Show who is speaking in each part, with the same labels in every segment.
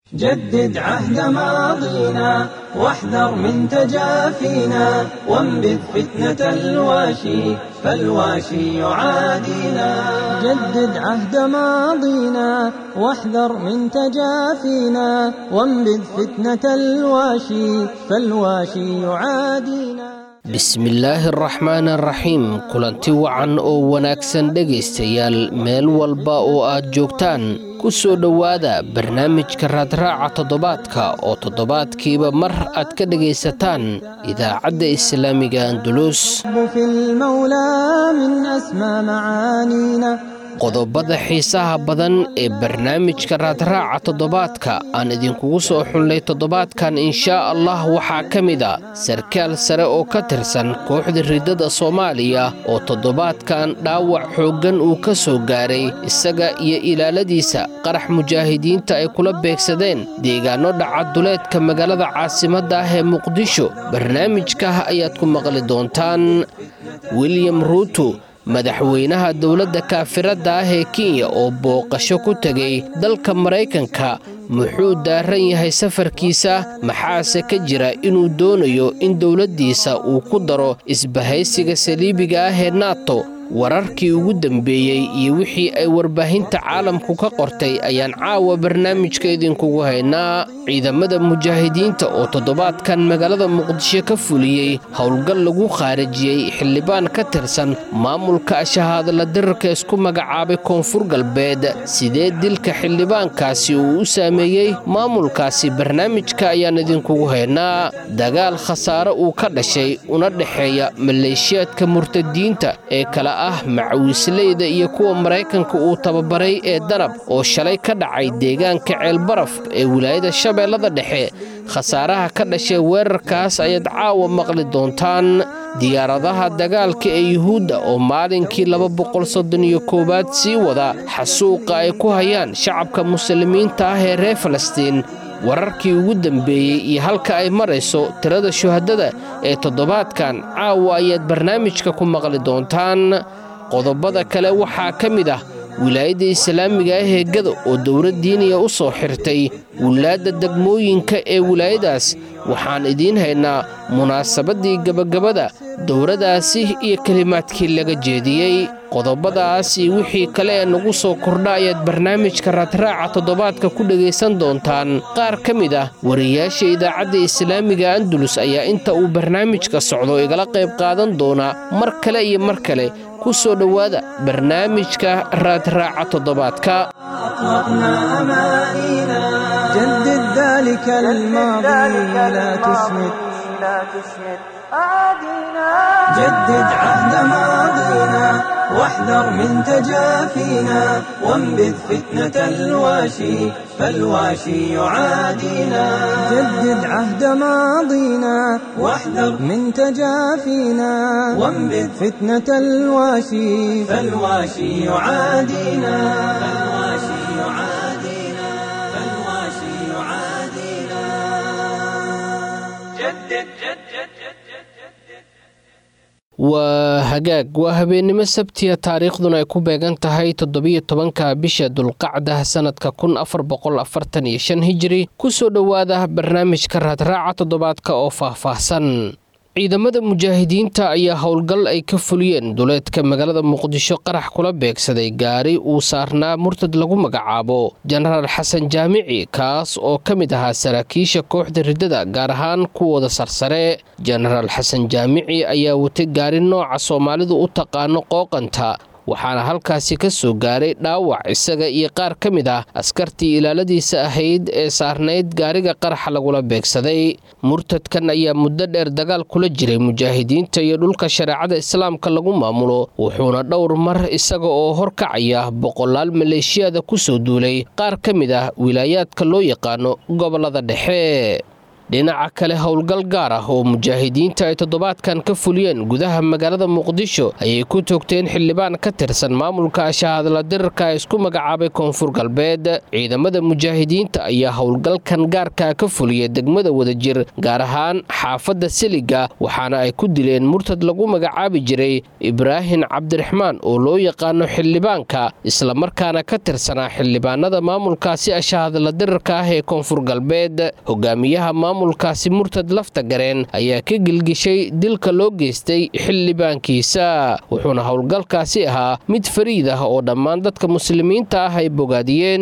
Speaker 1: جدد عهد ماضينا واحذر من تجافينا وانبذ فتنة الواشي فالواشي يعادينا جدد عهد ماضينا واحذر من تجافينا وانبذ فتنة الواشي فالواشي يعادينا
Speaker 2: bismillaahi araxmaan araxiim kulanti wacan oo wanaagsan dhegaystayaal meel walba oo aad joogtaan ku soo dhowaada barnaamijka raadraaca toddobaadka oo toddobaadkiiba mar aad ka dhegaysataan idaacadda islaamiga andulus
Speaker 1: في المولى من أسمى معانينا
Speaker 2: qodobada xiisaha badan ee barnaamijka raadraaca toddobaadka aan idinkugu soo xunlay toddobaadkan inshaa allah waxaa ka mid a sarkaal sare oo ka tirsan kooxda riddada soomaaliya oo toddobaadkan dhaawac xooggan uu ka soo gaaray isaga iyo ilaaladiisa qarax mujaahidiinta ay kula beegsadeen deegaanno dhacaduleedka magaalada caasimadda ah ee muqdisho barnaamijka ayaad ku maqli doontaan william ruuto madaxweynaha dowladda kaafiradda ah ee kenya oo booqasho ku tegay dalka maraykanka muxuu daaran yahay safarkiisa maxaase ka jira inuu doonayo in dowladdiisa uu ku daro isbahaysiga saliibiga ah ee nato wararkii ugu dambeeyey iyo wixii ay warbaahinta caalamku ka qortay ayaan caawa barnaamijka idinkugu haynaa ciidamada mujaahidiinta oo toddobaadkan magaalada muqdisho ka fuliyey howlgal lagu khaarijiyey xildhibaan ka tirsan maamulka shahaadala dirarka isku magacaabay koonfur galbeed sidee dilka xildhibaankaasi uu u saameeyey maamulkaasi barnaamijka ayaan idinkugu haynaa dagaal khasaare uu ka dhashay una dhexeeya maleeshiyaadka murtadiinta ee kala ah macawiisleyda iyo kuwa maraykanka uu tababaray ee danab oo shalay ka dhacay deegaanka ceelbaraf ee wilaayada shabeellada dhexe khasaaraha ka dhashay weerarkaas ayaad caawa maqli doontaan diyaaradaha dagaalka ee yuhuudda oo maalinkii laba boqol soddon iyo koowaad sii wada xasuuqa ay ku hayaan shacabka muslimiinta ah ee reer falastiin wararkii ugu dambeeyey iyo halka ay marayso tirada shuhadada ee toddobaadkan caawa ayaad barnaamijka ku maqli doontaan qodobada kale waxaa ka mid ah wilaayadda islaamiga ah ee gada oo dowlad diiniya u soo xirtay wilaadda degmooyinka ee wilaayadaas waxaan idiin haynaa munaasabaddii gebagabada dowladaasi iyo kelimaadkii laga jeediyey qodobadaas iyo wixii kale ee nagu soo kordha ayaad barnaamijka raadraaca toddobaadka ku dhegaysan doontaan qaar ka mid ah wariyaasha idaacadda islaamiga andulus ayaa inta uu barnaamijka socdo igala qayb qaadan doona mar kale iyo mar kale ku soo dhowaada barnaamijka raadraaca toddobaadka
Speaker 1: أطلقنا أمانينا جدد ذلك الماضي لا تسمد جدد عهد ماضينا واحذر من تجافينا وانبذ فتنة الواشي فالواشي يعادينا جدد عهد ماضينا واحذر من تجافينا وانبذ فتنة الواشي فالواشي يعادينا فالواشي يعادينا فالواشي يعادينا جدد جدد
Speaker 2: waa hagaag waa habeennimo sabtiya taariikhduna ay ku beegan tahay toddobiyo tobanka bisha dulqacda sannadka kun afar boqol afartan iyo shan hijiri ku soo dhowaada barnaamijka raadraaca toddobaadka oo faahfaahsan ciidamada mujaahidiinta ayaa howlgal ay ka fuliyeen duleedka magaalada muqdisho qarax kula beegsaday gaari uu saarnaa murtad lagu magacaabo jenaraal xasan jaamici kaas oo ka mid ahaa saraakiisha kooxda riddada gaar ahaan kuwooda sarsare jenaraal xasan jaamici ayaa watay gaari nooca soomaalidu u taqaano qooqanta waxaana halkaasi ka soo gaaray dhaawac isaga iyo qaar ka mid ah askartii ilaaladiisa ahayd ee saarnayd gaariga qaraxa lagula beegsaday murtadkan ayaa muddo dheer dagaal kula jiray mujaahidiinta iyo dhulka shareecada islaamka lagu maamulo wuxuuna dhowr mar isaga oo horkacaya boqolaal maleeshiyada ku soo duulay qaar ka mid ah wilaayaadka loo yaqaano gobollada dhexe dhinaca kale howlgal gaar ah oo mujaahidiinta ay toddobaadkan ka fuliyeen gudaha magaalada muqdisho ayay ku toogteen xildhibaan ka tirsan maamulka shahadla dirarka isku magacaabay koonfur galbeed ciidamada mujaahidiinta ayaa howlgalkan gaarka ka fuliyay degmada wadajir gaar ahaan xaafadda seliga waxaana ay ku dileen murtad lagu magacaabi jiray ibraahin cabdiraxmaan oo loo yaqaano xildhibaanka islamarkaana ka tirsanaa xildhibaanada maamulkaasi shahadla dirarka ah ee koonfur galbeed hogaamiyaha maamulkaasi murtad lafta gareen ayaa ka gelgishay dilka loo geystay xildhibaankiisa wuxuuna howlgalkaasi ahaa mid fariid ah oo dhammaan dadka muslimiinta ah ay bogaadiyeen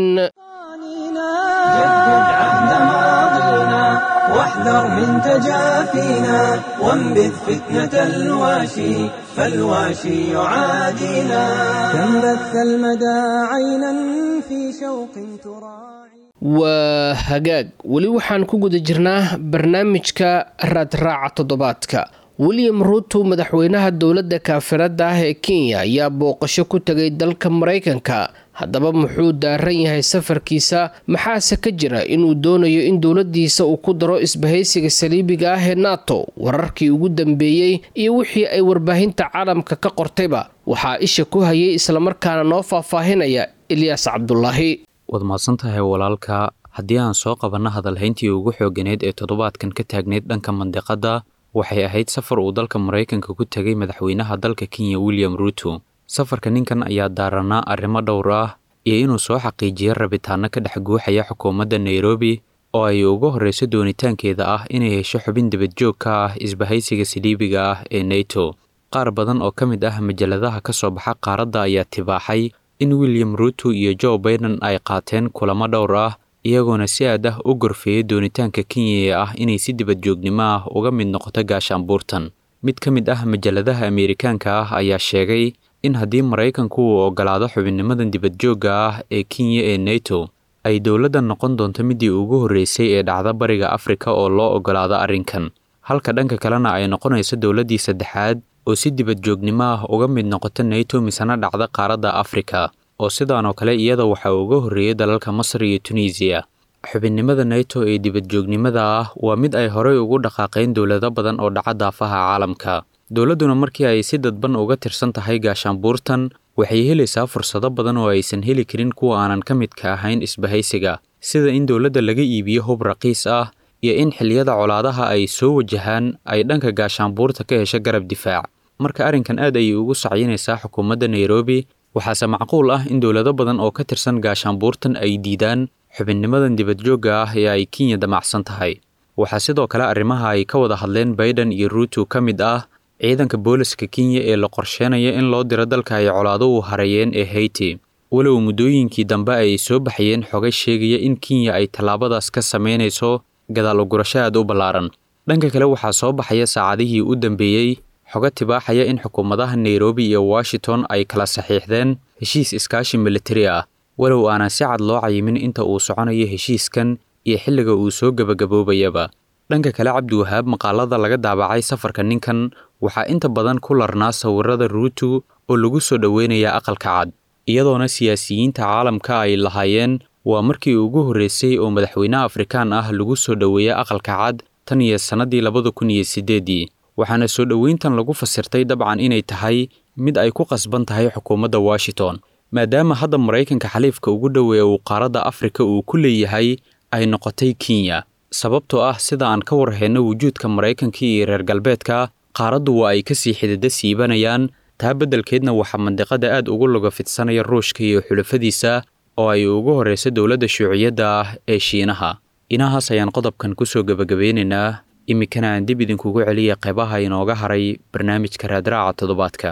Speaker 1: واحذر من تجافينا وانبذ فتنة الواشي فالواشي يعادينا كم بث المدى عينا في شوق تراعي
Speaker 2: waa hagaag weli waxaan ku guda jirnaa barnaamijka raadraaca toddobaadka william ruuto madaxweynaha dowladda kaafiradda ah ee kenya ayaa booqasho ku tegay dalka maraykanka haddaba muxuu daaran yahay safarkiisa maxaase ka jira inuu doonayo in dowladdiisa uu ku daro isbahaysiga saliibiga ah ee nato wararkii ugu dambeeyey iyo wixii ay warbaahinta caalamka ka qortayba waxaa isha ku hayay islamarkaana noo faahfaahinaya ilyaas cabdulaahi
Speaker 3: waad mahadsantahay walaalka haddii aan soo qabanno hadalhayntii ugu xooganeed ee toddobaadkan ka taagneyd dhanka mandiqadda waxay ahayd safar uu dalka maraykanka ku tegay madaxweynaha dalka kenya william ruuto safarka ninkan ayaa daaranaa arrimo dhowr ah iyo inuu soo xaqiijiyo rabitaano ka dhex guuxaya xukuumadda nairobi oo ay ugu horreyso doonitaankeeda ah inay hesho xubin dibadjoog ka ah isbahaysiga saliibiga ah ee nato qaar badan oo ka mid ah majaladaha ka soo baxa qaaradda ayaa tibaaxay in william ruuto iyo joe baiden ay qaateen kulamo dhowr ah iyagoona si aad ah u gorfeeyay doonitaanka kenya ee ah inay si dibadjoognimo ah uga mid noqoto gaashaanbuurtan mid ka mid ah majaladaha ameerikaanka ah ayaa sheegay in haddii maraykanku uu ogolaado xubinnimadan dibadjoogga ah ee kenya ee nato ay dowladdan noqon doonto midii ugu horreysay ee dhacda bariga afrika oo loo ogolaado arrinkan halka dhanka kalena ay noqonayso dowladdii saddexaad oo si dibadjoognimo ah uga mid noqota nato misena dhacda qaaradda afrika oo sidaanoo kale iyada waxaa uga horreeyay dalalka masar iyo tunisiya xubinnimada nato ee dibadjoognimada ah waa mid ay horey ugu dhaqaaqeen dowlado badan oo dhaca daafaha caalamka dowladduna markii ay si dadban uga tirsan tahay gaashaanbuurtan waxay helaysaa fursado badan oo aysan heli karin kuwa aanan ka midka ahayn isbahaysiga sida in dowladda laga iibiyo hub raqiis ah iyo in xilliyada colaadaha ay soo wajahaan ay dhanka gaashaanbuurta ka hesho garab difaac marka arrinkan aad ayay ugu sacyinaysaa xukuumadda nairobi waxaase macquul ah in dowlado badan oo ka tirsan gaashaanbuurtan ay diidaan xubinnimadan dibadjoogga ah ee ay kenya damacsan tahay waxaa sidoo kale arrimaha ay ka wada hadleen baiden iyo ruuto ka mid ah ciidanka booliska kenya ee la qorsheenaya in loo diro dalka ay colaado u hareeyeen ee hayti walow muddooyinkii dambe ay soo baxayeen xogay sheegaya in kenya ay tallaabadaas ka samaynayso gadaal ugurasho aad u ballaaran dhanka kale waxaa soo baxaya saacadihii u dambeeyey xogo tibaaxaya in xukuumadaha nairobi iyo washington ay kala saxiixdeen heshiis iskaashi militari ah walow aanan si cad loo cayimin inta uu soconayo heshiiskan iyo xilliga uu soo gebagaboobayaba dhanka kale cabdiwahaab maqaalada laga daabacay safarka ninkan waxaa inta badan ku larnaa sawirada ruuto oo lagu soo dhoweynaya aqalka cad iyadoona siyaasiyiinta caalamka ay lahaayeen waa markii ugu horreysay oo madaxweyne afrikaan ah lagu soo dhoweeya aqalka cad tan iyo sannadii labada kun iyo siddeedii waxaana soo dhoweyntan lagu fasirtay dabcan inay tahay mid ay ku qasban tahay xukuumadda washington maadaama hadda maraykanka xaliifka ugu dhoweeya uu qaaradda afrika uu ku leeyahay ay noqotay kenya sababtoo ah sida aan ka warhayno wujuudka maraykanka iyo reer galbeedka qaaraddu waa ay kasii xidida siibanayaan taa beddelkeedna waxaa mandiqada aad ugu loga fidsanaya ruushka iyo xulafadiisa oo ay ugu horreyso dowladda shuuciyadda ah ee shiinaha inahaas ayaan qodobkan kusoo gebagabeynaynaa iminkana aan dib idinkugu celiya qeybaha inooga haray barnaamijka raadraaca toddobaadka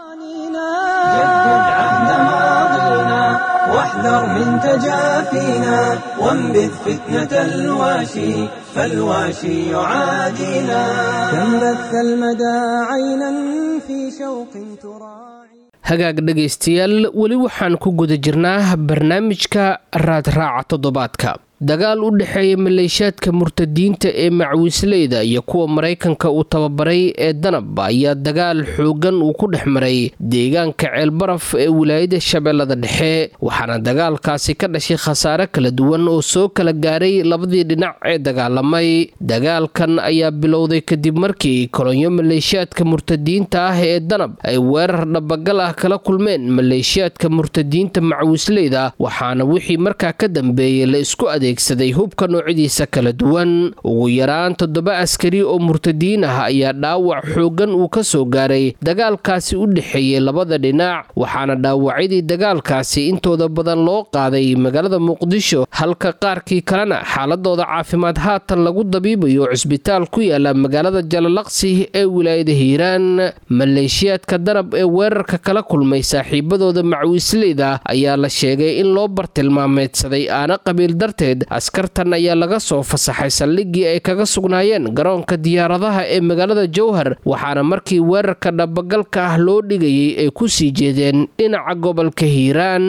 Speaker 1: جدد عهد ماضينا واحذر من تجافينا وانبذ فتنة الواشي فالواشي يعادينا كم بث المدى عينا في شوق تراعي
Speaker 2: hagaag dhegaystayaal weli waxaan ku guda jirnaa barnaamijka raadraaca toddobaadka dagaal u dhexeeya maleeshiyaadka murtadiinta ee macwiisleyda iyo kuwa maraykanka uu tababaray ee danab ayaa dagaal xoogan uu ku dhex maray deegaanka ceelbaraf ee wilaayada shabeellada dhexe waxaana dagaalkaasi ka dhashay khasaare kala duwan oo soo kala gaaray labadii dhinac ee dagaalamay dagaalkan ayaa bilowday kadib markii kolonyo maleeshiyaadka murtadiinta ah ee danab ay weerar dhabagal ah kala kulmeen maleeshiyaadka murtadiinta macwiisleyda waxaana wixii markaa ka dambeeyey la isku adeegsaday hubka noocyadiisa kala duwan ugu yaraan toddoba askari oo murtadiin ah ayaa dhaawac xoogan uu ka soo gaaray dagaalkaasi u dhexeeyey labada dhinac waxaana dhaawacyadii dagaalkaasi intooda badan loo qaaday magaalada muqdisho halka qaarkii kalena xaaladooda caafimaad haatan lagu dabiibayo cisbitaal ku yaala magaalada jalalaqsi ee wilaayada hiiraan maleeshiyaadka danab ee weerarka kala kulmay saaxiibadooda macwiisleyda ayaa la sheegay in loo bartilmaameedsaday aana qabiil darteed askartan ayaa laga soo fasaxay saldhiggii ay kaga sugnaayeen garoonka diyaaradaha ee magaalada jowhar waxaana markii weerarka dhabagalka ah loo dhigayay ay ku sii jeedeen dhinaca gobolka hiiraan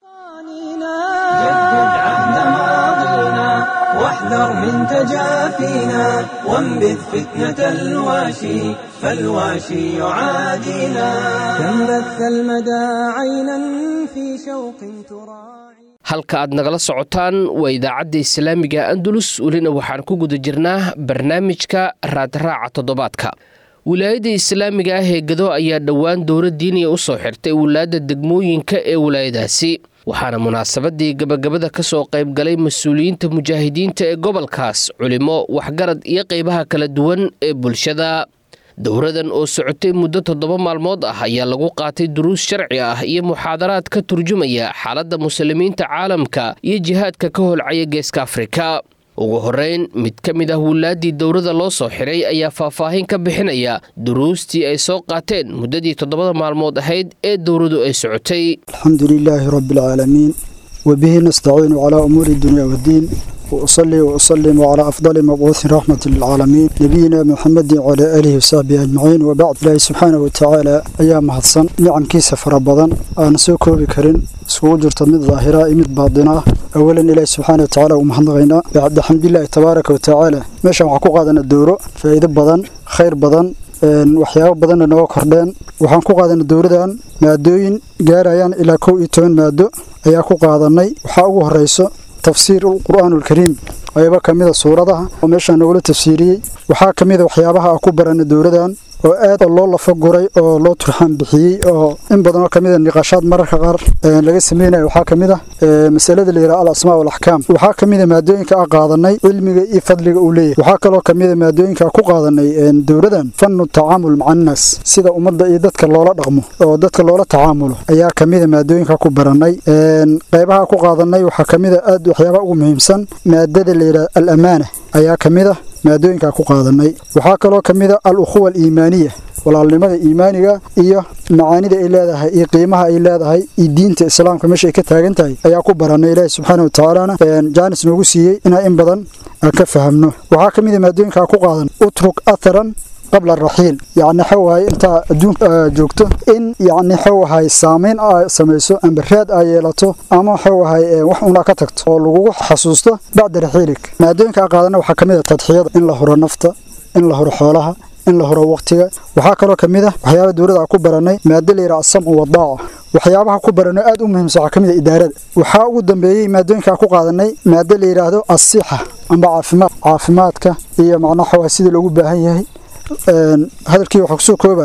Speaker 1: واحذر من تجافينا وانبذ فتنة الواشي فالواشي يعادينا كم بث المدى عينا في شوق تراعي
Speaker 2: halka aad nagala socotaan waa idaacadda islaamiga andalus welina waxaan ku guda jirnaa barnaamijka raadraaca toddobaadka wilaayadda islaamiga ah ee gado ayaa dhowaan dowla diiniya u soo xirtay wilaayadda degmooyinka ee wilaayadaasi waxaana munaasabadii gabagabada ka soo qayb galay mas-uuliyiinta mujaahidiinta ee gobolkaas culimo waxgarad iyo qaybaha kala duwan ee bulshada dowradan oo socotay muddo toddoba maalmood ah ayaa lagu qaatay duruus sharci ah iyo muxaadaraad ka turjumaya xaaladda muslimiinta caalamka iyo jihaadka ka holcaya geeska afrika ugu horeyn mid ka mid ah wulaaddii dowrada loo soo xiray ayaa faahfaahin ka bixinaya duruustii ay soo qaateen muddadii toddobada maalmood ahayd ee dowradu ay socotay
Speaker 4: alxamdu lilaahi rabbi alcaalamiin wabihi nastaciinu calaa umuuri dunya waddiin وأصلي وأسلم على أفضل مبعوث رحمة للعالمين نبينا محمد وعلى آله وصحبه أجمعين وبعد الله سبحانه وتعالى أيام هدسن نعم كيس فربضا أنا سوكو بكرين سوو جرت من ظاهرة مد باطنة أولا إلهي سبحانه وتعالى ومحمدغينا بعد الحمد لله تبارك وتعالى ماشا وحكو قادنا الدورو فإذا بدن خير بدن waxyaabo badanna nooga kordheen waxaan ku qaadanay dowladan maadooyin gaarayaan ilaa kow iyo toban maado ayaa ku qaadanay waxaa ugu horeyso tafsiir qur'aan ulkariim ayaba ka mida suuradaha oo meeshaa nagula tafsiiriyey waxaa ka mida waxyaabaha a ku baranay dowladan oo aad loo lafa guray oo loo turxaan bixiyey oo in badan oo kamid a niqaashaad mararka qaar laga sameynayo waxaa ka mid ah masalada la yidhaha al asmaa walaxkaam waxaa ka mid a maadooyinka a qaadanay cilmiga iyo fadliga uu leeyahay waxaa kaloo ka mid a maadooyinka ku qaadanay dowladan fannu tacaamul maca annaas sida ummadda iyo dadka loola dhaqmo oo dadka loola tacaamulo ayaa ka mid a maadooyinka ku baranay qaybaha ku qaadanay waxaa ka mid a aad waxyaabaha ugu muhiimsan maadada la yidhaha al amaana ayaa ka mid ah maadooyinkaa ku qaadanay waxaa kaloo ka mid a al ukhuwa aliimaaniya walaalnimada iimaaniga iyo macaanida ay leedahay iyo qiimaha ay leedahay iyo diinta islaamka meesha ay ka taagan tahay ayaa ku baranay ilaahi subxaana wa tacaalana jaanis noogu siiyey inaa in badan aan ka fahamno waxaa ka mid a maadooyinkaa ku qaadan utruk atharan qabla araxiil yacni xawahay intaa adduunka joogto in yacni xawahay saamayn a samayso amba raad aa yeelato ama xawahay wax una ka tagto oo lagugu xasuusto bacda raxiilik maadooyinka a qaadana waxaa ka mid a tadxiyada in la huro nafta in la huro xoolaha in la huro waqtiga waxaa kaloo ka mid ah waxyaaba dowladda ku baranay maado la yidhaha asamcu wadaaca waxyaabaha ku baranay aad u muhiimsan waxaa ka mid a idaarada waxaa ugu dambeeyey maadooyinkaa ku qaadanay maado la yidhaahdo asixa amba caafimaad caafimaadka iyo macnaha xawahay sidii loogu baahan yahay hadalkii waxaa kusoo kooba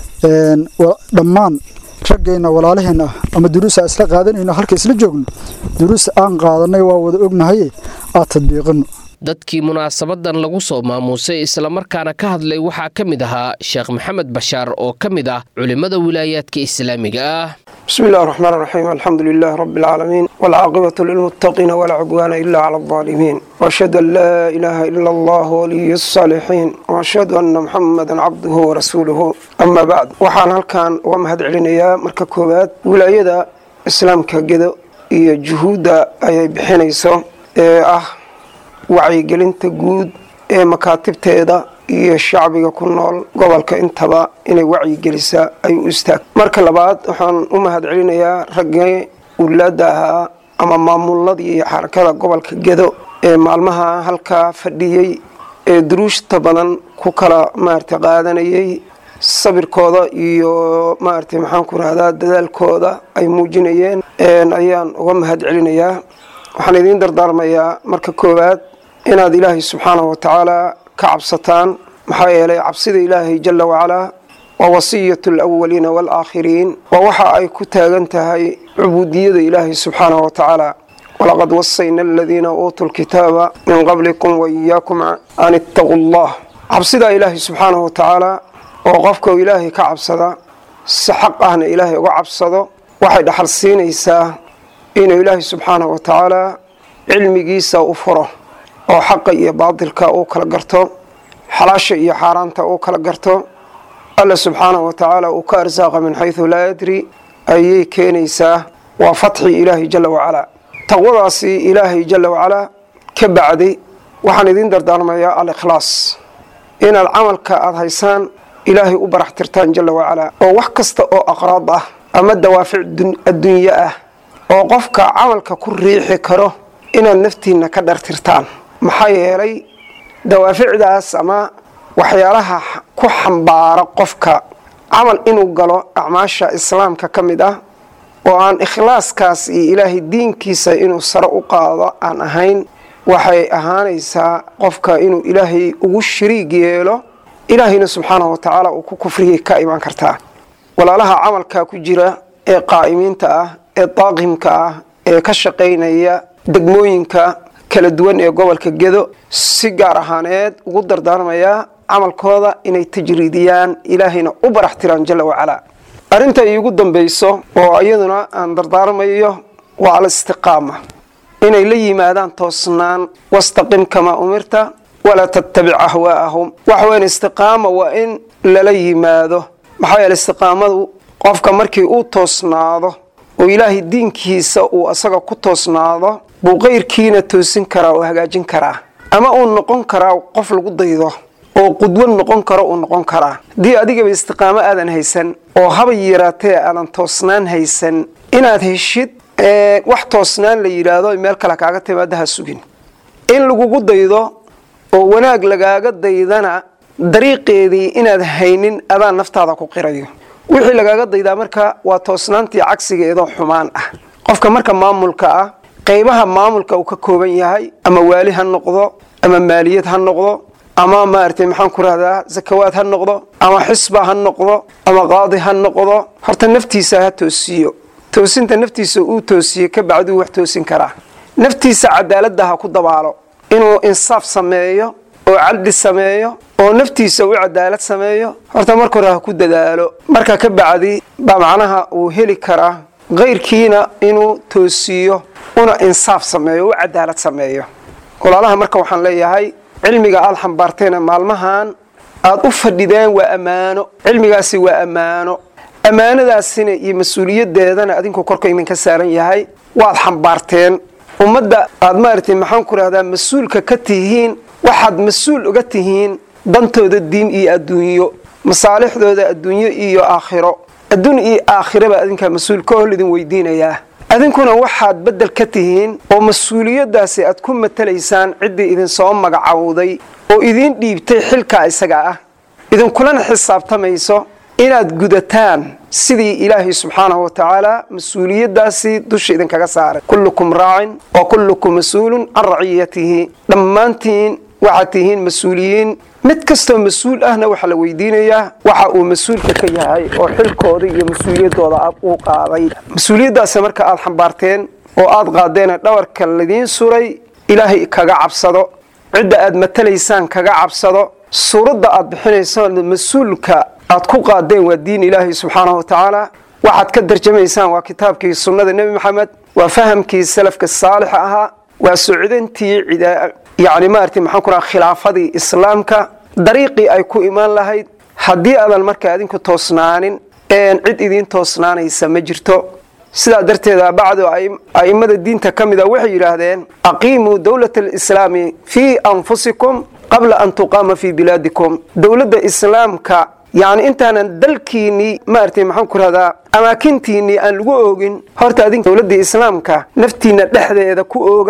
Speaker 4: dhammaan raggeenna walaalaheenna ah ama duruusa isla qaadanayno halka isla joogno duruusta aan qaadanay waa wada ognahaye aad tadbiiqino
Speaker 2: dadkii munaasabadan lagu soo maamuusay islamarkaana ka hadlay waxaa ka mid ahaa sheekh maxamed bashaar oo ka mid ah culimmada wilaayaadka islaamiga ah
Speaker 5: بسم الله الرحمن الرحيم الحمد لله رب العالمين والعاقبة للمتقين ولا عدوان إلا على الظالمين وأشهد أن لا إله إلا الله ولي الصالحين وأشهد أن محمدا عبده ورسوله أما بعد وحان هالكان ومهد علينا مركا كوبات ولايدا إسلام كجدو iyo juhuudda ayay bixinayso ee ah wacyigelinta guud ee makaatibteeda iyo shacbiga ku nool gobolka intaba inay wacyigelisaa ayuu u istaag marka labaad waxaan u mahad celinayaa raggii ulaada ahaa ama maamuladii iyo xarakada gobolka gedo ee maalmaha halkaa fadhiyey ee duruushta badan ku kala maaragtay qaadanayay sabirkooda iyo maaragtay maxaan ku rahdaa dadaalkooda ay muujinayeen ayaan uga mahad celinayaa waxaan idiin dardaarmayaa marka koowaad inaad ilaahay subxaanahu watacaala ka cabsataan maxaa yeelay cabsida ilaahay jala wacalaa waa wasiyatu alawaliina waalaakhiriin waa waxa ay ku taagan tahay cubuudiyada ilaahay subxaanahu watacaala walaqad wasayna aladiina uutuu lkitaaba min qablikum waiyaakum an ittaquu allah cabsidaa ilaahay subxaanahu watacaala oo qofka ilaahay ka cabsada si xaq ahna ilaahay uga cabsado waxay dhaxal siinaysaa inuu ilaahay subxaanahu watacaala cilmigiisa u furo oo xaqa iyo baadilka uu kala garto xalaasha iyo xaaraanta uu kala garto alla subxaanahu watacaala uu ka arsaaqa min xaysu laa yadri ayay keenaysaa waa fatxi ilaahay jala wacalaa taqwadaasi ilaahay jala wacalaa ka bacday waxaan idiin dardaarmayaa al-ikhlaas inaad camalka aada haysaan ilaahay u barax tirtaan jala wacalaa oo wax kasta oo aqraad ah ama dawaafic adduunye ah oo qofka camalka ku riixi karo inaad naftiinna ka dhartirtaan maxaa yeelay dawaaficdaas ama waxyaalaha ku xambaara qofka camal inuu galo acmaasha islaamka ka mid ah oo aan ikhlaaskaas iyo ilaahay diinkiisa inuu sare u qaado aan ahayn waxay ahaanaysaa qofka inuu ilaahay ugu shariig yeelo ilaahayna subxaanahu watacaala uu ku kufriyay ka imaan kartaa walaalaha camalkaa ku jira ee qaa'imiinta ah ee daaqimka ah ee ka shaqaynaya degmooyinka kala duwan ee gobolka gedo si gaar ahaaneed ugu dardaarmayaa camalkooda inay tajriidiyaan ilaahayna u barax tiraan jala wacalaa arrinta iigu dambayso oo iyaduna aan dardaarmayo waa alistiqaama inay la yimaadaan toosnaan wastaqim kamaa umirta walaa tattabic ahwaa'ahum waxweyn istiqaama waa in lala yimaado maxaa yeele istiqaamadu qofka markii uu toosnaado oo ilaahay diinkiisa uu asaga ku toosnaado buu qayrkiina toosin karaa oo hagaajin karaa ama uu noqon karaa qof lagu daydo oo qudwo noqon karo uu noqon karaa haddii adigaba istiqaamo aadan haysan oo habay yaraatee aadan toosnaan haysan inaad heshid wax toosnaan la yidhaahdo meel kale kaaga timaada ha sugin in lagugu daydo oo wanaag lagaaga daydana dariiqeedii inaad haynin adaan naftaada ku qirayo wixii lagaaga daydaa marka waa toosnaantii cagsigeedoo xumaan ah qofka marka maamulka ah qaybaha maamulka uu ka kooban yahay ama waali ha noqdo ama maaliyad ha noqdo ama maaragtay maxaan ku rahdaa sakawaad ha noqdo ama xisba ha noqdo ama qaadi ha noqdo horta naftiisa ha toosiyo toosinta naftiisa uu toosiyo ka bacduu wax toosin karaa naftiisa cadaaladda ha ku dabaalo inuu insaaf sameeyo oo cadli sameeyo oo naftiisa u cadaalad sameeyo horta marka hore ha ku dadaalo marka ka bacdi baa macnaha uu heli karaa kayrkiina inuu toosiyo una insaaf sameeyo u cadaalad sameeyo walaalaha marka waxaan leeyahay cilmiga aada xambaarteena maalmahan aada u fadhideen waa ammaano cilmigaasi waa ammaano ammaanadaasina iyo mas-uuliyadeedana adinku korka idinka saaran yahay waad xambaarteen ummadda aada maaragtay maxaan ku rahdaa mas-uulka ka tihiin waxaad mas-uul uga tihiin dantooda diin iyo adduunyo masaalixdooda adduunyo iyo aakhiro adduun iyo aakhiraba adinkaa mas-uul ka hol idin weydiinayaa adinkuna waxaad beddel ka tihiin oo mas-uuliyaddaasi aad ku matalaysaan ciddii idinsoo magacowday oo idiin dhiibtay xilkaa isaga ah idinkulana xisaabtamayso inaad gudataan sidii ilaahay subxaanahu wa tacaala mas-uuliyaddaasi dusha idinkaga saaray kullukum raacin wa kullukum mas-uulun can raciyatihi dhammaantiin waxaad tihiin mas-uuliyiin mid kastoo mas-uul ahna waxaa la weydiinayaa waxa uu mas-uulka ka yahay oo xilkooda iyo mas-uuliyaddooda uu qaaday mas-uuliyaddaasi marka aada xambaarteen oo aada qaadeena dhawarka ladiin suray ilaahay kaga cabsado cidda aad matalaysaan kaga cabsado suuradda aad bixinaysaan mas-uulka aad ku qaadeen waa diin ilaahay subxaanahu wa tacaala waxaad ka darjamaysaan waa kitaabkii sunnada nebi maxamed waa fahamkii salafka saalixa ahaa waa socdantii yani maarata maxaan ku raha khilaafadii islaamka dariiqii ay ku imaan lahayd haddii aadan marka adinku toosnaanin cid idiin toosnaanaysa ma jirto sidaa darteeda bacdu a'immada diinta ka mida waxay yidhaahdeen aqiimuu dowlata alislaami fii anfusikum qabla an tuqaama fii bilaadikum dowladda islaamka yacni intaanan dalkiinnii maaragtay maxaan ku rahdaa amaakintiinnii aan lagu oogin horta adink dowladda islaamka naftiinna dhexdeeda ku ooga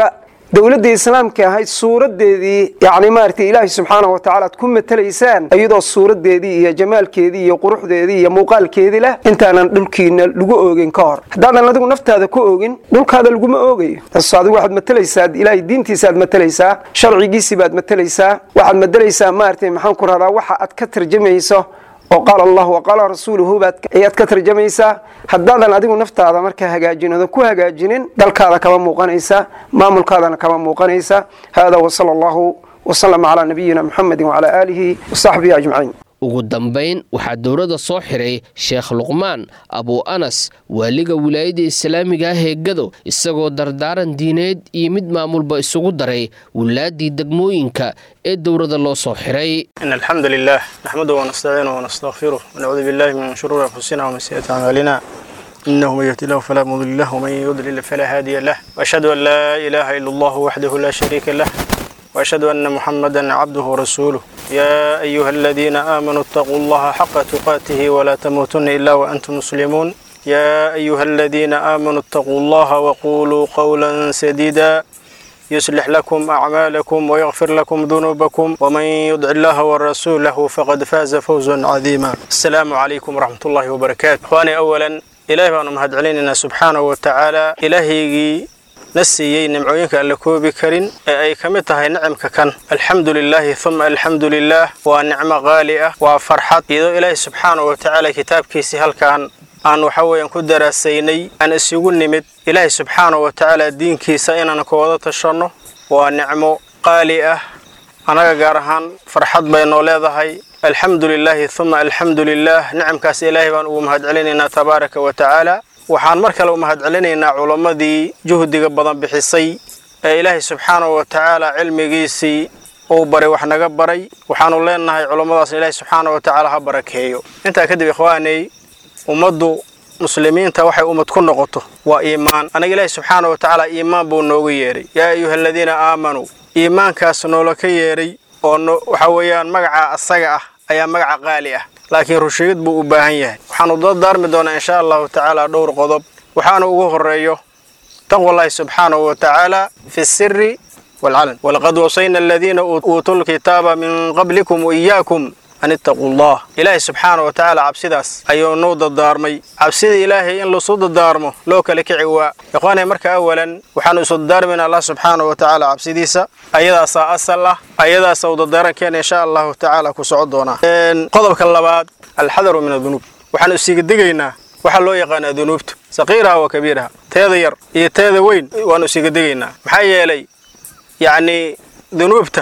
Speaker 5: dowladdii islaamka ahayd suuradeedii yacni maaragtay ilaahay subxaanahu wa tacaala aad ku matalaysaan iyadoo suuradeedii iyo jamaalkeedii iyo quruxdeedii iyo muuqaalkeedii leh intaanan dhulkiina lagu oogin ka hor haddaadan adigu naftaada ku oogin dhulkaada laguma oogayo taas adigu waxaad matalaysaa ilaahay diintiisa aad matalaysaa sharcigiisii baad matalaysaa waxaad matalaysaa maaragtay maxaan ku rahdaa waxa aad ka tarjamayso oo qaala allahu wa qaala rasuuluhu baad ayaad ka tarjamaysaa haddaadan adigu naftaada markaa hagaajin oodan ku hagaajinin dalkaada kama muuqanaysa maamulkaadana kama muuqanaysa hada wasala allahu wasalama calaa nabiyina muxamedin wacalaa aalihi wasaxbihi ajmaciin
Speaker 2: ugu dambayn waxaa dowladda soo xiray sheekh luqmaan abu anas waaliga wilaayadda islaamiga ah ee gado isagoo dardaaran diineed iyo mid maamulba isugu daray wilaaddii degmooyinka ee dowladda loo soo xiray
Speaker 6: إن الحمد لله نحمده ونستعينه ونستغفره ونعوذ بالله من شرور أنفسنا ومن سيئات أعمالنا إنه من يهدي الله فلا مضل له ومن يضلل فلا هادي له وأشهد أن لا إله إلا الله وحده لا شريك له وأشهد أن محمدا عبده ورسوله يا أيها الذين آمنوا اتقوا الله حق تقاته ولا تموتن إلا وأنتم مسلمون يا أيها الذين آمنوا اتقوا الله وقولوا قولا سديدا يصلح لكم أعمالكم ويغفر لكم ذنوبكم ومن يطع الله ورسوله فقد فاز فوزا عظيما السلام عليكم ورحمة الله وبركاته إخواني أولا إلهي بأن مهد علينا سبحانه وتعالى إلهي نسيي نمعوينك أن لكوبي كرين أي كمتها نعمك كان الحمد لله ثم الحمد لله ونعمة غالية وفرحة إذا إلهي سبحانه وتعالى كتاب كيسي هل كان aan waxa weeyaan ku daraasaynay aan isugu nimid ilaahay subxaana wa tacaala diinkiisa inaan ka wada tashanno waa nicmo qaali ah annaga gaar ahaan farxad bay noo leedahay alxamdu lilaahi uma alxamdu lilah nicamkaas ilaahay baan ugu mahad celinaynaa tabaaraka wa tacaala waxaan mar kale u mahad celinaynaa culammadii juhdiga badan bixisay ee ilaahay subxaana wa tacaala cilmigiisii uu baray wax naga baray waxaanu leenahay culammadaas ilaahay subxaana wa tacaala ha barakeeyo intaa kadib ikhwaanay ummaddu muslimiinta waxay ummad ku noqoto waa iimaan anaga ilaahi subxaana wa tacaala iimaan buu noogu yeedhay yaa ayuha aladiina aamanuu iimaankaas noola ka yeedhay oo waxa weeyaan magaca asaga ah ayaa magaca qaali ah laakiin rusheegid buu u baahan yahay waxaanu dardaarmi doonaa insha allahu tacaala dhowr qodob waxaana ugu horeeyo taqwa allahi subxaanahu wa tacaala fi siri waalcalan walaqad wasayna aladiina uutuu lkitaaba min qablikum waiyaakum an ittaquu allah ilaahay subxaana wa tacaala cabsidaas ayuu nuu dardaarmay cabsida ilaahay in lasu dardaarmo loo kala kici waa ikhwaanay marka awalan waxaanu isu dardaarmayna allah subxaana wa tacaala cabsidiisa ayadaasaa asal ah ayadaasa u dardaarankeena insha allahu tacaala ku soco doonaa qodobka labaad alxadaru min adunuub waxaanu isiga digaynaa waxaa loo yaqaanaa dunuubta saqiiraha wa kabiiraha teeda yar iyo teeda weyn waanu isiga digaynaa maxaa yeelay yacnii dunuubta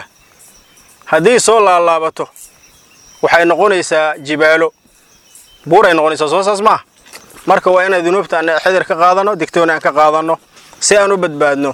Speaker 6: haddii soo laalaabato waxay noqonaysaa jibaalo buuray noqonaysaa soo saas maaha marka waa inaan dunuubta aan xidar ka qaadanno digtooni aan ka qaadanno si aan u badbaadno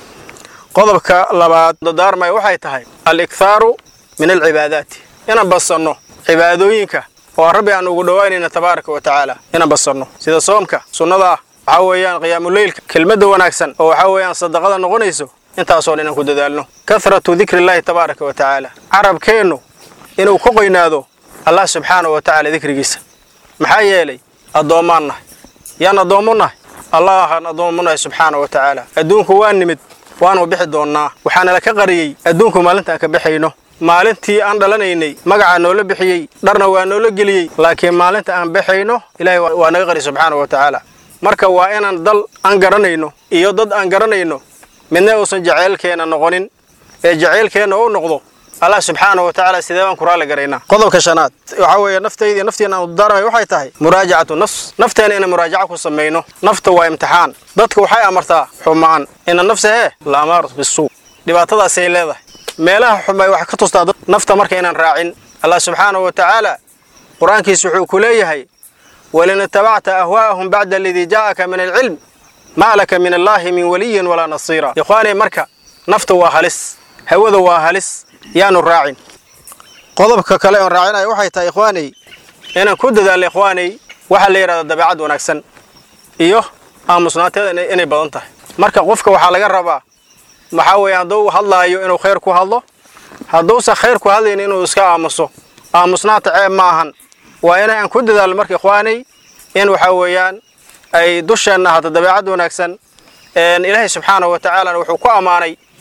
Speaker 6: qodobka labaad dadaarmay waxay tahay al-ikhaaru min alcibaadaati inaan badsanno cibaadooyinka oo rabbi aan ugu dhowaanayna tabaaraka wa tacaala inaan badsanno sida soomka sunnada ah waxaa weeyaan qiyaamuleylka kelmadda wanaagsan oo waxaa weeyaan sadaqada noqonayso intaasoo dhan inaan ku dadaalno kahratu dikrillaahi tabaaraka wa tacaala carabkeennu inuu ku qoynaado allah subxaana wa tacaala dikrigiisa maxaa yeelay addoommaan nahay yaan addoommo nahay allahaan addoommo nahay subxaana wa tacaala adduunku waa nimid waanu bixi doonnaa waxaana la ka qariyey adduunku maalintaan ka baxayno maalintii aan dhalanaynay magacaa noola bixiyey dharna waa noola geliyey laakiin maalinta aan baxayno ilaahay waa naga qari subxaana wa tacaala marka waa inaan dal aan garanayno iyo dad aan garanayno midna uusan jaceylkeenna noqonin ee jaceylkeenna u noqdo allah subxaana wa tacaala sidee baan ku raalli garaynaa qodobka shanaad waxaa weeye naftayda iyo nafteena aan udaaramay waxay tahay muraajacatu nafs nafteena inaan muraajaca ku samayno nafta waa imtixaan dadka waxay amartaa xumaan ina nafsa hee la amaarat bisuu dhibaatadaasay leedahay meelaha xumay wax ka tustaa dad nafta marka inaan raacin allah subxaana wa tacaala qur-aankiisa wuxuu ku leeyahay walin itabacta ahwaa'ahum bacda aladii jaa'aka min alcilm maa laka min allaahi min waliyin walaa nasiira ikhwaanay marka nafta waa halis hawada waa halis yaanu raacin qodobka kale oon raacinayo waxay tahay ikhwaanay inaan ku dadaalno ikhwaanay waxaa la yidhahdaa dabeecad wanaagsan iyo aamusnaateeda inay badan tahay marka qofka waxaa laga rabaa waxaa weeye hadduu hadlaayo inuu khayr ku hadlo hadduusan khayr ku hadlaynin inuu iska aamuso aamusnaanta ceeb ma ahan waa inaan ku dadaalno marka ikhwaanay in waxaa weeyaan ay dusheenna ahaato dabeecad wanaagsan ilaahay subxaana wa tacaalana wuxuu ku ammaanay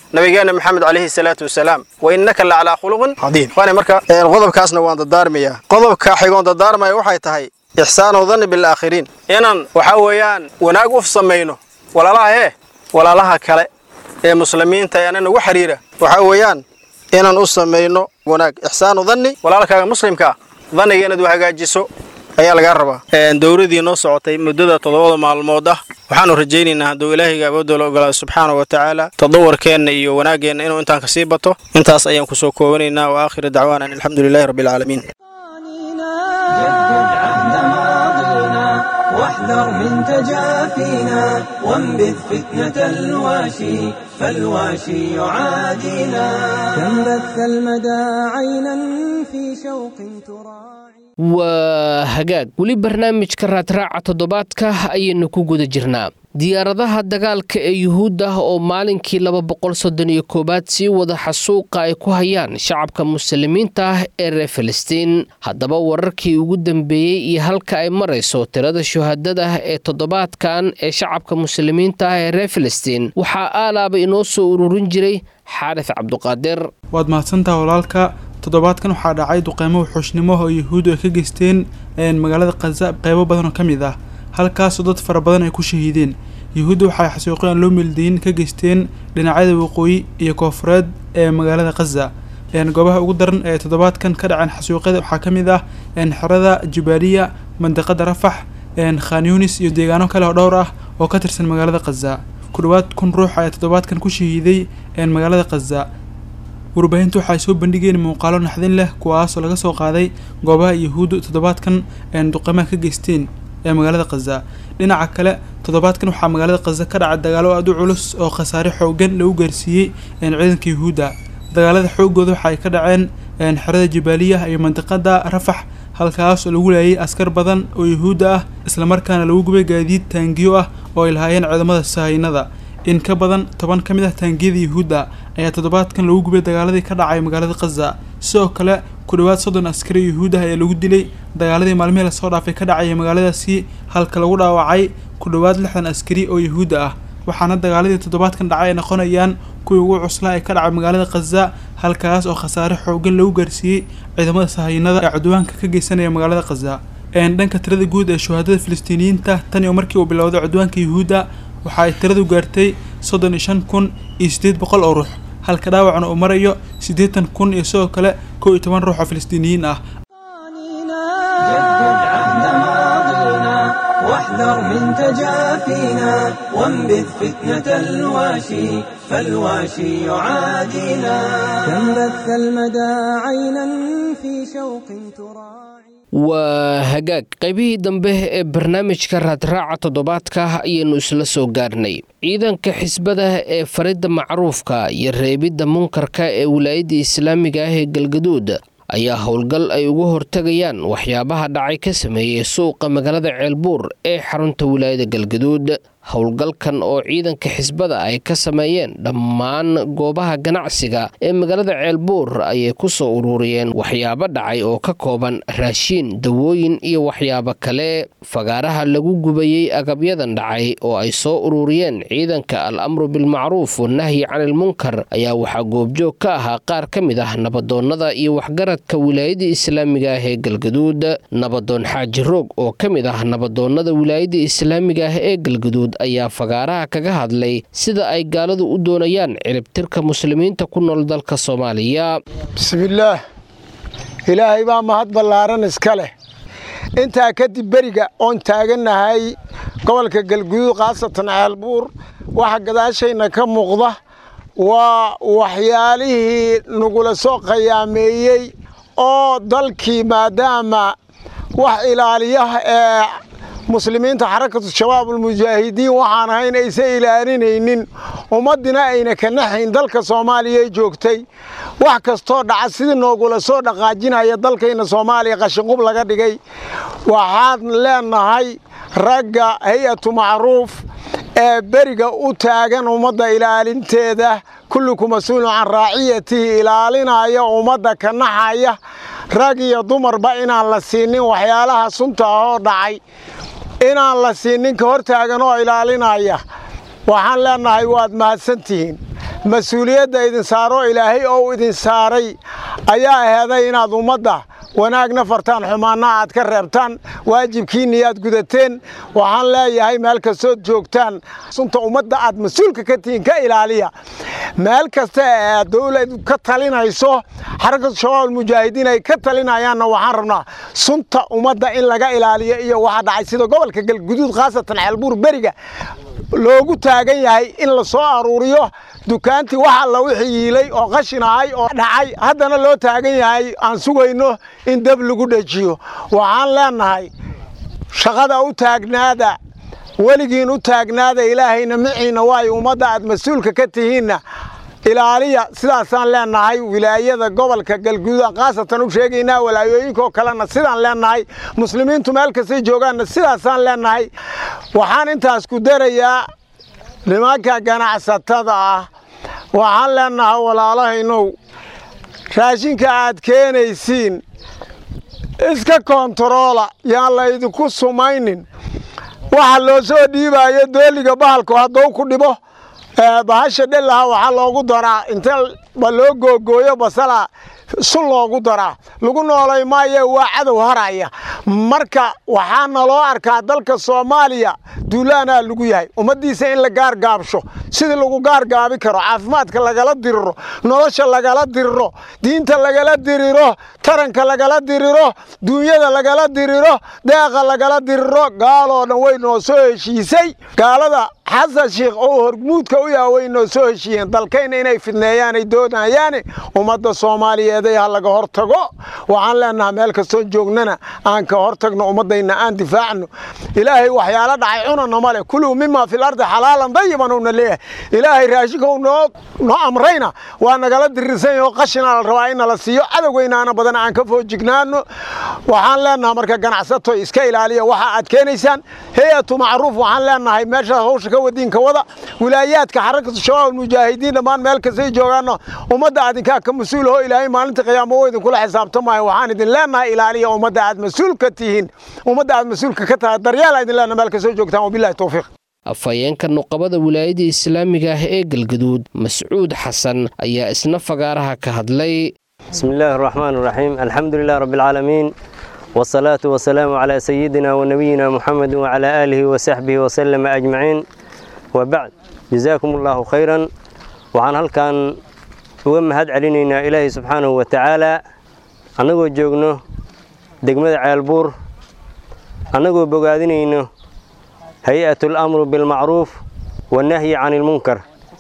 Speaker 6: nabigeena maxamed calayhi salaatu wasalaam wa innaka la calaa khuluqin cadiim waana marka qodobkaasna waan dadaarmayaa qodobka xigoon dadaarmaya waxay tahay ixsaanu danni bilaakhiriin inaan waxaa weeyaan wanaag u samayno walaalaha hee walaalaha kale ee muslimiinta ee ana nagu xiriira waxaa weeyaan inaan u samayno wanaag ixsaanu danni walaalkaaga muslimka ah danniga inaad u hagaajiso ayaa lagaa rabaa dowladii noo socotay muddada toddobada maalmood ah waxaanu rajaynaynaa hadduu ilaahayga awoodda la ogolaado subxaana wa tacaala tadawarkeenna iyo wanaaggeenna inuu intaan kasii bato intaas ayaan kusoo koobanaynaa wa aakhiru dacwaana an alxamdu lilahi rabbi alcaalamiin
Speaker 1: جدد عهد ماضينا واحذر من تجافينا وانبذ فتنة الواشي فالواشي يعادينا كم بث المدى عينا في شوق تراعي
Speaker 2: waa hagaag weli barnaamijka raadraaca toddobaadka ayaynu ku guda jirnaa diyaaradaha dagaalka ee yuhuudda oo maalinkii laba boqol soddon iyo koowaad sii wada xasuuqa ay ku hayaan shacabka muslimiinta ah ee reer filistiin haddaba wararkii ugu dambeeyey iyo halka ay marayso tirada shuhadada ee toddobaadkan ee shacabka muslimiinta ah ee reer filistiin waxaa aalaaba inoo soo ururin jiray xaarif cabduqaadir
Speaker 7: waad mahadsantaha walaalka toddobaadkan waxaa dhacay duqeymo wuxuushnimo oo yuhuuddu ay ka geysteen magaalada khaza qeybo badan oo ka mid ah halkaasoo dad fara badan ay ku shahiideen yuhuudda waxay xasuuqyo aan loo meeldayin ka geysteen dhinacyada waqooyi iyo koofureed ee magaalada khaza goobaha ugu daran ee toddobaadkan ka dhaceen xasuuqyada waxaa ka mid ah xerada jubaaliya mandiqada rafax khan yunis iyo deegaano kale oo dhowr ah oo ka tirsan magaalada khaza ku dhowaad kun ruux ayaa toddobaadkan ku shahiiday magaalada khaza warbaahintu waxay soo bandhigeen muuqaalo naxdin leh kuwaasoo laga soo qaaday goobaha yuhuuddu toddobaadkan duqeymaha ka geysteen ee magaalada khaza dhinaca kale toddobaadkan waxaa magaalada khaza ka dhacay dagaalo aada u culus oo khasaare xoogan lagu gaarsiiyey ciidanka yuhuudda dagaalada xoogooda waxa ay ka dhaceen xerada jabaaliya iyo mandiqada rafax halkaas oo lagu laayay askar badan oo yuhuudda ah islamarkaana lagu gubay gaadiid taangiyo ah oo ay lahaayeen ciidamada sahaynada in ka badan toban ka mid ah taangiyada yuhuudda ayaa toddobaadkan lagu gubay dagaaladii ka dhacay magaalada khaza sidoo kale ku dhowaad soddon askari yuhuud ah ayaa lagu dilay dagaaladii maalmihii lasoo dhaafay ka dhacaya magaaladaasi halka lagu dhaawacay ku dhowaad lixdan askari oo yuhuudda ah waxaana dagaaladii toddobaadkan dhacay ay noqonayaan kuwii ugu cuslaa ee ka dhacay magaalada khaza halkaas oo khasaare xoogan lagu gaarsiiyey ciidamada sahaynada ee cudwaanka ka geysanaya magaalada khaza dhanka tirada guud ee shuhaadada filistiiniyiinta tan iyo markii uu bilowday cudwaanka yuhuudda waxa ay tiradu gaartay soddon iyo shan kun iyo siddeed boqol oo ruux halka dhaawacna uu marayo siddeetan kun iyo sidoo kale kow iyo toban ruux oo filistiiniyiin ah
Speaker 1: جدد عهد ماضينا واحذر من تجافينا وانبذ فتنة الواشي فالواشي يعادينا كم بث المدى عينا في شوق تراعي
Speaker 2: waa hagaag qaybihii dambe ee barnaamijka raadraaca toddobaadka ayaynu isla soo gaarnay ciidanka xisbada ee faridda macruufka iyo reebidda munkarka ee wilaayadda islaamiga ah ee galgaduud ayaa howlgal ay uga hortegayaan waxyaabaha dhacay ka sameeyey suuqa magaalada ceelbuur ee xarunta wilaayada galgaduud howlgalkan oo ciidanka xisbada ay ka sameeyeen dhammaan goobaha ganacsiga ee magaalada ceelbuur ayay ku soo ururiyeen waxyaabo dhacay oo ka kooban raashiin dawooyin iyo waxyaabo kale fagaaraha lagu gubayey agabyadan dhacay oo ay soo ururiyeen ciidanka al amru bilmacruuf wanahyi canilmunkar ayaa waxaa goobjoog ka ahaa qaar ka mid ah nabadoonnada iyo waxgaradka wilaayada islaamiga ah ee galgaduud nabadoon xaaji roog oo ka mid ah nabadoonnada wilaayada islaamiga ah ee galgaduud ayaa fagaaraha kaga hadlay sida ay gaaladu u doonayaan ciribtirka muslimiinta ku nool dalka soomaaliya
Speaker 8: bismillaah ilaahay baa mahad ballaaran iska leh intaa kadib beriga oon taagannahay gobolka galguduud khaasatan ceelbuur waxa gadaashayna ka muuqda waa waxyaalihii nagula soo khayaameeyey oo dalkii maadaama wax ilaaliyaha ee muslimiinta xarakatu shabaabulmujaahidiin waxaan ahayn aysan ilaalinaynin ummaddina ayna ka naxayn dalka soomaaliya ay joogtay wax kastoo dhaca sidii noogula soo dhaqaajinaya dalkayna soomaaliya qashinqub laga dhigay waxaan leenahay ragga hay-atu macruuf ee beriga u taagan ummadda ilaalinteeda kulliku mas-uulun can raaciyatihi ilaalinaya ummadda ka naxaya rag iyo dumarba inaan la siinin waxyaalaha sunta ah oo dhacay inaan la siinin ka hor taagan oo ilaalinaya waxaan leenahay waad mahadsantihiin mas-uuliyadda idin saaro ilaahay oo idin saaray ayaa aheeday inaad ummadda wanaagna fartaan xumaanna aad ka reebtaan waajibkiinni aad gudateen waxaan leeyahay meel kastood joogtaan sunta ummadda aad mas-uulka ka tihiin ka ilaaliya meel kasta ee dowlad ka talinayso xarakatu shabaab almujaahidiin ay ka talinayaanna waxaan rabnaa sunta ummadda in laga ilaaliyo iyo waxa dhacay sida gobolka galguduud khaasatan ceelbuur beriga loogu taagan yahay in la soo aruuriyo dukaantii wax alla wixii yiilay oo qashin ahay oo dhacay haddana loo taagan yahay aan sugayno in dab lagu dhejiyo waxaan leenahay shaqada u taagnaada weligiin u taagnaada ilaahayna miciina waayo ummadda aad mas-uulka ka tihiinna ilaaliya sidaasaan leenahay wilaayada gobolka galguduud khaasatan u sheegaynaa walaayooyinkaoo kalena sidaan leenahay muslimiintu meel kastay joogaanna sidaasaan leenahay waxaan intaas ku darayaa nimanka ganacsatada ah waxaan leenahay walaalahaynow raashinka aad keenaysiin iska koontaroola yaan laydinku sumaynin waxa loo soo dhiibaayo dooliga bahalku hadduu ku dhibo bahasha dhelaha waxaa loogu daraa inta loo googooyo basala sun loogu daraa lagu noolay maayo waa cadow haraya marka waxaa naloo arkaa dalka soomaaliya duulaanaa lagu yahay ummaddiisa in la gaargaabsho sidii lagu gaargaabi karo caafimaadka lagala diriro nolosha lagala diriro diinta lagala diriro taranka lagala diriro duunyada lagala diriro deeqa lagala diriro gaaloo dhan way noo soo heshiisay gaalada xasan sheikh oo hormuudka u yaha way noo soo heshiiyeen dalkayna inay fidneeyaanay doonayaane ummadda soomaaliyeed ee ha laga hor tago waxaan leenahay meel kastoo joognana aan ka hor tagno ummaddayna aan difaacno ilaahay waxyaalo dhacay cunana ma leh kuluu mimaa fil ardi xalaalan dayiban uuna leeyahay ilaahay raashinka noo noo amrayna waa nagala dirirsan yaho qashina la rabaa in nala siiyo cadowgeynaana badan aan ka foojignaano waxaan leenahay marka ganacsato iska ilaaliya waxa aad keenaysaan hay-atu macruuf waxaan leenahay meeshaas hawsha ka wadiinka wada wilaayaadka xarakatu shabaab almujaahidiin dhammaan meel kastay joogaanno ummadda adinkaa ka mas-uulaho ilaahay maalinta qiyaamo oo idinkula xisaabtamayo waxaan idin leenahay ilaaliya ummadda aad mas-uul ka tihiin ummadda aad mas-uulka ka tahay daryaala idin leenahay meel kastoo joogtaan wabillahi towfiiq
Speaker 2: afhayeenka nuqabada wilaayada islaamiga ah ee galgaduud mascuud xasan ayaa isna fagaaraha ka hadlay
Speaker 9: bismi illaahi araxmaan araxiim alxamdu lilah rabbi alcaalamiin wasalaatu wasalaamu calaa sayidina wanabiyina muxamedi wacalaa aalihi wasaxbihi wasalama ajmaciin wabacd jazaakum allaahu khayran waxaan halkan uga mahad celinaynaa ilaahay subxaanahu wa tacaala annagoo joogno degmada ceelbuur annagoo bogaadinayno hay-atu alamru bilmacruuf wannahyi cani ilmunkar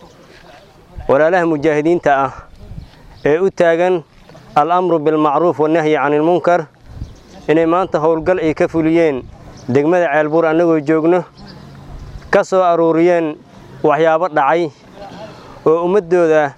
Speaker 9: walaalaha mujaahidiinta ah ee u taagan alamru bilmacruuf wannahyi cani ilmunkar inay maanta howlgal ay ka fuliyeen degmada ceelbuur annagoo joogno ka soo aruuriyeen waxyaabo dhacay oo ummaddooda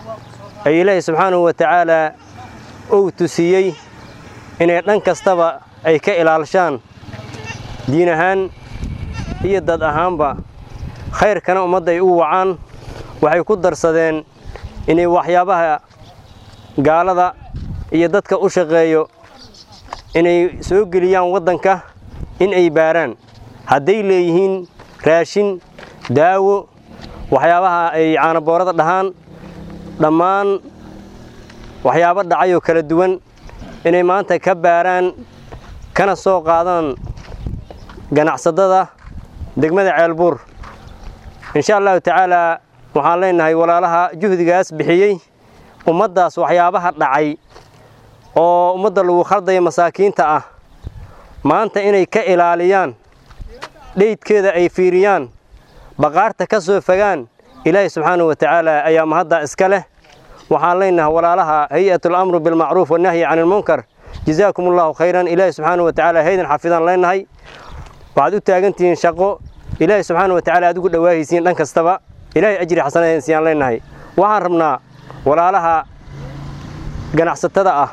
Speaker 9: ay ilaahay subxaanahu wa tacaalaa ou tusiyey inay dhan kastaba ay ka ilaalshaan diin ahaan iyo dad ahaanba khayrkana ummadda ay u wacaan waxay ku darsadeen inay waxyaabaha gaalada iyo dadka u shaqeeyo inay soo geliyaan waddanka in ay baaraan hadday leeyihiin raashin daawo waxyaabaha ay caanaboorada dhahaan dhammaan waxyaabo dhacayoo kala duwan inay maanta ka baaraan kana soo qaadaan ganacsadada degmada ceelbuur insha allahu tacaalaa waxaan leenahay walaalaha juhdigaas bixiyey ummaddaas waxyaabaha dhacay oo ummadda lagu khaldaya masaakiinta ah maanta inay ka ilaaliyaan dheydkeeda ay fiiriyaan baqaarta ka soo fogaan ilaahay subxaanahu wa tacaala ayaa mahaddaa iska leh waxaan leenahay walaalaha hay-atu alamru bilmacruuf wannahyi cani ilmunkar jazaakum allahu khayran ilaahay subxaanahu wa tacaala haydan xafidaan leenahay waxaad u taagantihiin shaqo ilaahay subxaana wa tacala aad ugu dhawaahaysiin dhan kastaba ilaahay ajri xasanadeen siyaan leenahay waxaan rabnaa walaalaha ganacsatada ah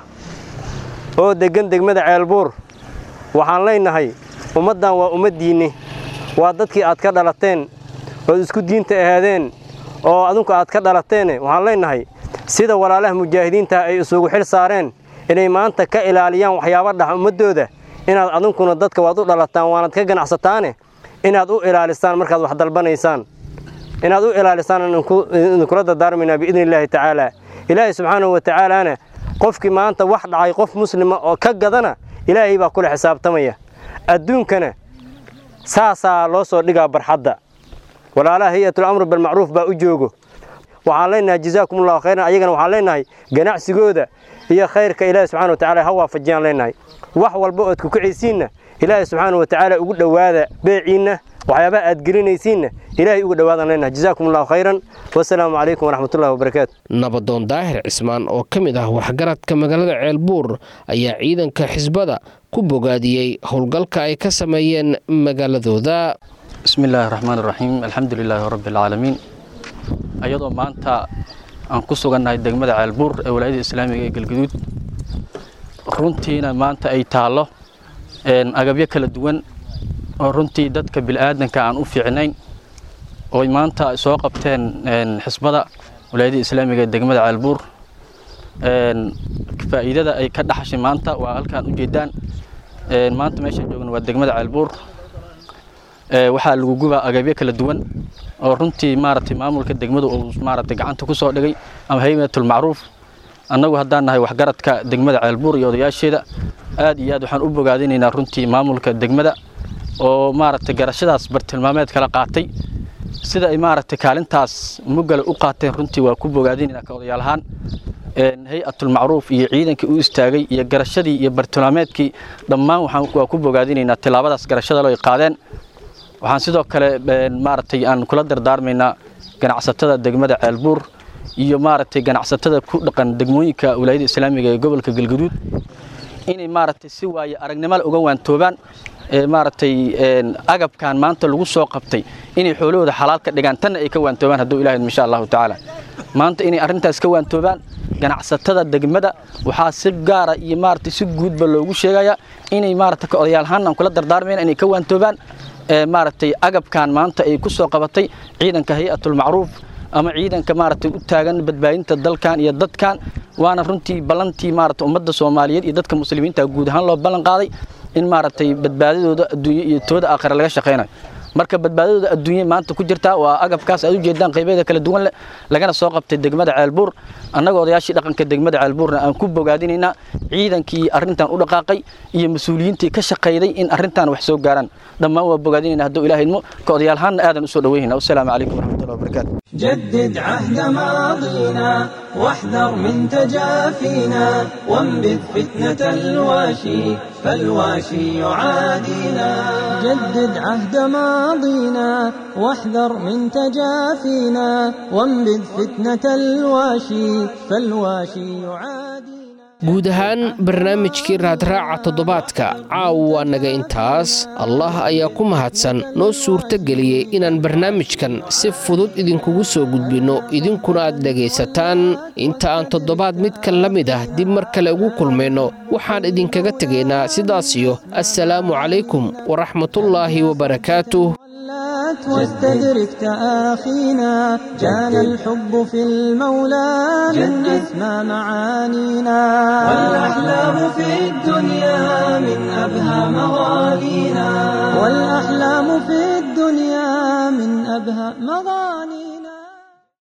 Speaker 9: oo deggan degmada ceelbuur waxaan leenahay ummaddan waa ummaddiinni waa dadkii aad ka dhalateen ood isku diinta ahaadeen oo adinku aad ka dhalateene waxaan leenahay sida walaalaha mujaahidiinta ay isugu xil saareen inay maanta ka ilaaliyaan waxyaaba dhax ummaddooda inaad adinkuna dadka waad u dhalataan waanaad ka ganacsataane inaad u ilaalisaan markaad wax dalbanaysaan inaad u ilaalisaan idinkula dardaarmaynaa biidni illaahi tacaala ilaahay subxaanahu wa tacaalaana qofkii maanta wax dhacay qof muslima oo ka gadana ilaahay baa kula xisaabtamaya adduunkana saasaa loo soo dhigaa barxadda walaalaha hay-atul amru bilmacruuf baa u joogo waxaan leenahay jazaakumullahu khayran ayagana waxaan leenahay ganacsigooda iyo khayrka ilaahi subxana wa tacala ha waafajiyaan leenahay wax walba ood kukicaysiinna ilaahay subxaana wa tacaala ugu dhowaada beeciinna waxyaabaha aad gelinaysiinna ilaahay uga dhowaadaan leenahay jazaakum allahu khayran wasalaamu calaykum waraxmatullahi wabarakaatu
Speaker 2: nabadoon daahir cismaan oo ka mid ah waxgaradka magaalada ceelbuur ayaa ciidanka xisbada ku bogaadiyey howlgalka ay ka sameeyeen magaaladooda
Speaker 10: bismi illaahi raxmaan iraxiim alxamdu lilaahi rabbi alcaalamiin ayadoo maanta aan ku sugannahay degmada ceelbuur ee walaayada islaamiga ee galgaduud runtiina maanta ay taallo agabyo kala duwan oo runtii dadka bil'aadanka aan u fiicnayn ooy maanta soo qabteen xisbada walaayada islaamiga ee degmada ceelbuur faa'iidada ay ka dhaxashay maanta waa halkaan u jeedaan maanta meeshaan joogna waa degmada ceelbuur waxaa lagu gubaa agabyo kala duwan oo runtii maaragtay maamulka degmadu uu maaragtay gacanta ku soo dhigay ama haymatul macruuf annagu haddaan nahay waxgaradka degmada ceelbuur iyo odayaasheeda aad iyo aad waxaan u bogaadinaynaa runtii maamulka degmada oo maaragtay garashadaas bartilmaameed kala qaatay sida ay maaragtay kaalintaas mugale u qaateen runtii waa ku bogaadinaynaa ka odayaal ahaan hay-atul macruuf iyo ciidankii u istaagay iyo garashadii iyo bartilmaameedkii dhammaan waxaan waa ku bogaadinaynaa tilaabadaas garashada loo ay qaadeen waxaan sidoo kale maaragtay aan kula dardaarmaynaa ganacsatada degmada ceelbuur iyo maaragtay ganacsatada ku dhaqan degmooyinka walaayada islaamiga ee gobolka galgaduud inay maaragtay si waaye aragnimada uga waantoobaan maaragtay agabkan maanta lagu soo qabtay inay xoolahooda xalaal ka dhigaan tanna ay ka waantoobaan hadduu ilahay insha allahu tacaala maanta inay arrintaas ka waantoobaan ganacsatada degmada waxaa si gaara iyo maaragtay si guudba loogu sheegayaa inay maaragtay ka odayaalhaan aan kula dardaarmayna inay ka waantoobaan maaragtay agabkan maanta ay ku soo qabatay ciidanka hay-atul macruuf ama ciidanka maaragtay u taagan badbaadinta dalkan iyo dadkan waana runtii ballantii maaragtay ummadda soomaaliyeed iyo dadka muslimiinta guud ahaan loo ballan qaaday in maaragtay badbaadadooda adduunye iyo tooda aakhira laga shaqaynayo marka badbaadadooda adduunye maanta ku jirtaa waa agabkaas aad u jeedaan qaybeeda kala duwan leh lagana soo qabtay degmada ceelbuur annaga odayaashii dhaqanka degmada ceelbuurna aan ku bogaadinaynaa ciidankii arrintan u dhaqaaqay iyo mas-uuliyiintii ka shaqayday in arrintan wax soo gaaraan dhammaan waa bogaadinayna hadduu ilaah idmo ka odayaalhaanna aadan usoo dhaweynayna wasalaamu calaykum waraxmatullahi wabarakaatu
Speaker 1: جدد عهد ماضينا واحذر من تجافينا وانبذ فتنة الواشي فالواشي يعادينا جدد عهد ماضينا واحذر من تجافينا وانبذ فتنة الواشي فالواشي يعادينا
Speaker 2: guud ahaan barnaamijkii raadraaca toddobaadka caawa waa naga intaas allah ayaa ku mahadsan noo suurtageliyey inaan barnaamijkan si fudud idinkugu soo gudbinno idinkuna aad dhegaysataan inta aan toddobaad midkan la mid ah dib mar kale ugu kulmayno waxaan idinkaga tegaynaa sidaasiyo assalaamu calaykum waraxmatullaahi wabarakaatuh
Speaker 1: واستدرك تآخينا كان الحب في المولى من أسمى معانينا والأحلام في الدنيا من أبهى مغانينا والأحلام في الدنيا من أبهى مغانينا